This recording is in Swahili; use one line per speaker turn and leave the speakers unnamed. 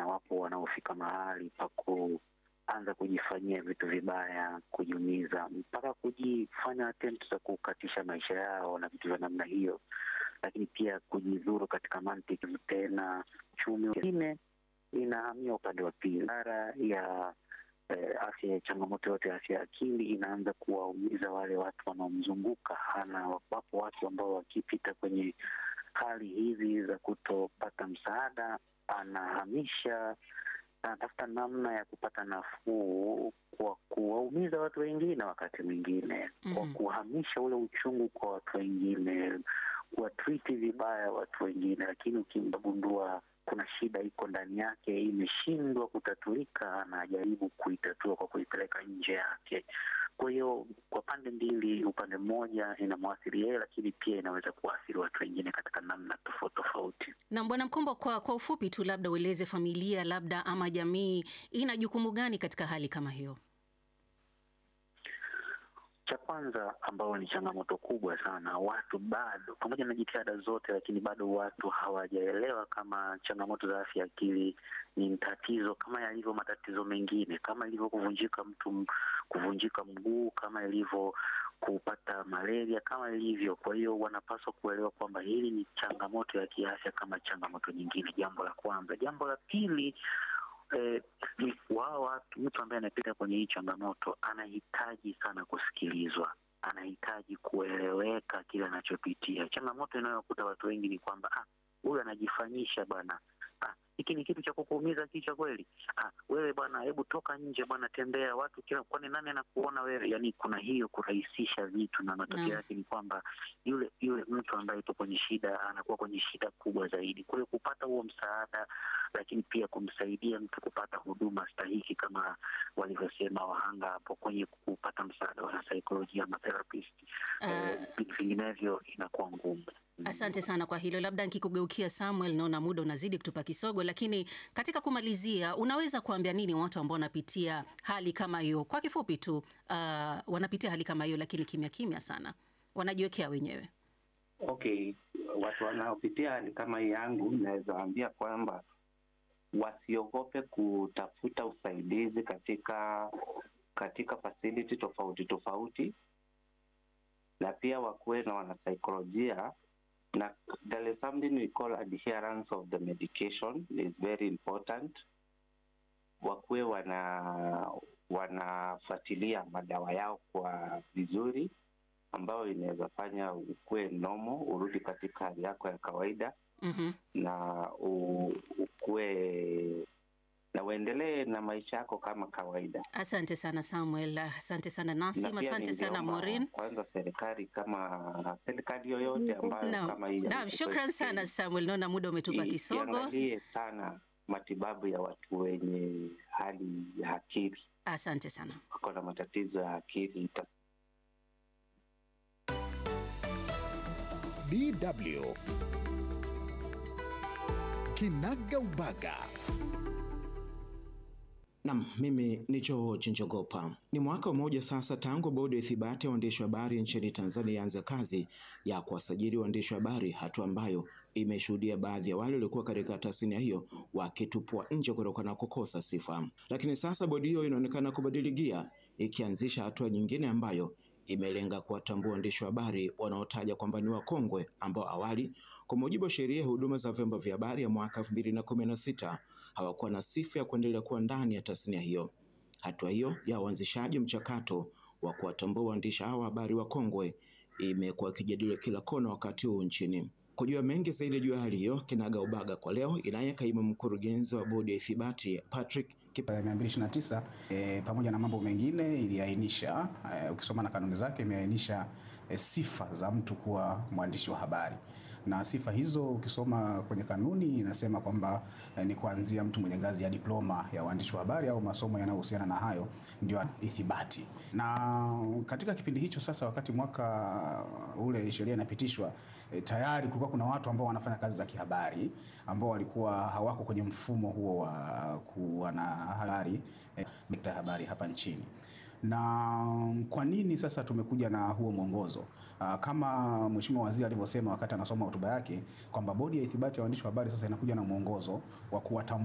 na wapo wanaofika mahali pa kuanza kujifanyia vitu vibaya, kujiumiza, mpaka kujifanya attempt za kukatisha maisha yao na vitu vya namna hiyo, lakini pia kujidhuru katika mantiki tena uchumi wengine inahamia upande wa pili. Idara ya eh, afya ya changamoto yote ya afya ya akili inaanza kuwaumiza wale watu wanaomzunguka. Hana wapo watu ambao wakipita kwenye hali hizi za kutopata msaada, anahamisha, anatafuta namna ya kupata nafuu kwa kuwaumiza watu wengine, wakati mwingine kwa
Mhm.
kuhamisha ule uchungu kwa watu wengine, kuwatriti vibaya watu wengine, lakini ukimgundua kuna shida iko ndani yake imeshindwa kutatulika, anajaribu kuitatua kwa kuipeleka nje yake. Kwa hiyo kwa pande mbili, upande mmoja inamwathiri yeye, lakini pia inaweza kuwaathiri watu wengine katika namna tofauti tofauti.
Na Bwana Mkombo, kwa, kwa ufupi tu, labda ueleze familia labda ama jamii ina jukumu gani katika hali kama hiyo?
Cha kwanza ambao ni changamoto kubwa sana, watu bado, pamoja na jitihada zote, lakini bado watu hawajaelewa kama changamoto za afya ya akili ni tatizo kama yalivyo matatizo mengine, kama ilivyo kuvunjika mtu, kuvunjika mguu, kama ilivyo kupata malaria, kama ilivyo. Kwa hiyo wanapaswa kuelewa kwamba hili ni changamoto ya kiafya kama changamoto nyingine, jambo la kwanza. Jambo la pili eh, ni wao watu, mtu ambaye anapita kwenye hii changamoto anahitaji sana kusikilizwa, anahitaji kueleweka kile anachopitia. Changamoto inayokuta watu wengi ni kwamba ah, huyu anajifanyisha bwana ah, hiki ni kitu cha kukuumiza kichwa kweli? Ah, wewe bwana, hebu toka nje bwana, tembea watu kila, kwani nani anakuona wewe? Yani kuna hiyo kurahisisha vitu, na matokeo
Naam.
yake ni kwamba yule yule mtu ambaye yupo kwenye shida anakuwa kwenye shida kubwa zaidi. Kwa hiyo kupata huo msaada, lakini pia kumsaidia mtu kupata huduma stahiki kama walivyosema wahanga hapo kwenye kupata msaada wa saikolojia ama therapist, eh, vinginevyo inakuwa ngumu.
Asante sana kwa hilo. Labda nikikugeukia Samuel, naona muda unazidi kutupa kisogo, lakini katika kumalizia, unaweza kuambia nini watu ambao wanapitia hali kama hiyo? Kwa kifupi tu, uh, wanapitia hali kama hiyo, lakini kimya kimya sana, wanajiwekea wenyewe.
Okay, watu wanaopitia hali kama hii yangu, naweza waambia kwamba wasiogope kutafuta usaidizi katika katika facility tofauti tofauti, na pia wakuwe na wanasaikolojia na there is something we call adherence of the medication is very important. Wakuwe wana wanafuatilia madawa yao kwa vizuri ambayo inaweza fanya ukuwe nomo, urudi katika hali yako ya kawaida
Mhm.
na u- ukuwe na uendelee na maisha yako kama kawaida.
Asante sana Samuel, asante sana
Na
Nasim,
pia
asante sana
ningeomba
Maureen.
Kwanza serikali kama serikali yoyote ambayo
Naam,
kama hii ya
naam,
Mtito
shukran
Estate,
sana Samuel, naona muda umetupa
i-
kisogo.
iangalie sana matibabu ya watu wenye hali ya akili,
Asante sana.
wako na matatizo ya akili ita
DW Kinaga Ubaga.
Nam, mimi ni Joe Chinjogopa. Ni mwaka mmoja sasa tangu bodi ya ithibati ya waandishi wa habari nchini Tanzania ianze kazi ya kuwasajili waandishi wa habari, hatua ambayo imeshuhudia baadhi ya wale waliokuwa katika tasnia hiyo wakitupwa nje kutokana na kukosa sifa. Lakini sasa bodi hiyo inaonekana kubadili gia, ikianzisha hatua nyingine ambayo imelenga kuwatambua waandishi wa habari wanaotaja kwamba ni wakongwe ambao awali kwa mujibu wa sheria ya huduma za vyombo vya habari ya mwaka 2016 hawakuwa na sifa ya kuendelea kuwa ndani ya tasnia hiyo. Hatua hiyo ya uanzishaji mchakato wa kuwatambua waandishi hawa wa habari wakongwe imekuwa ikijadiliwa kila kona wakati huu nchini. Kujua mengi zaidi juu ya hali hiyo, kinaga ubaga kwa leo inaye kaimu mkurugenzi wa bodi ya ithibati Patrick Kip
ya 229 e, pamoja na mambo mengine iliainisha e, ukisoma na kanuni zake imeainisha e, sifa za mtu kuwa mwandishi wa habari na sifa hizo ukisoma kwenye kanuni inasema kwamba e, ni kuanzia mtu mwenye ngazi ya diploma ya uandishi wa habari au masomo yanayohusiana na hayo ndio ithibati. Na katika kipindi hicho sasa, wakati mwaka ule sheria inapitishwa e, tayari kulikuwa kuna watu ambao wanafanya kazi za kihabari ambao walikuwa hawako kwenye mfumo huo wa kuwa na habari eh, sekta ya habari hapa nchini. Na kwa nini sasa tumekuja na huo mwongozo? Aa, kama Mheshimiwa Waziri alivyosema wakati anasoma hotuba yake kwamba bodi ya ithibati ya waandishi wa habari sasa inakuja na mwongozo wa kuwatambua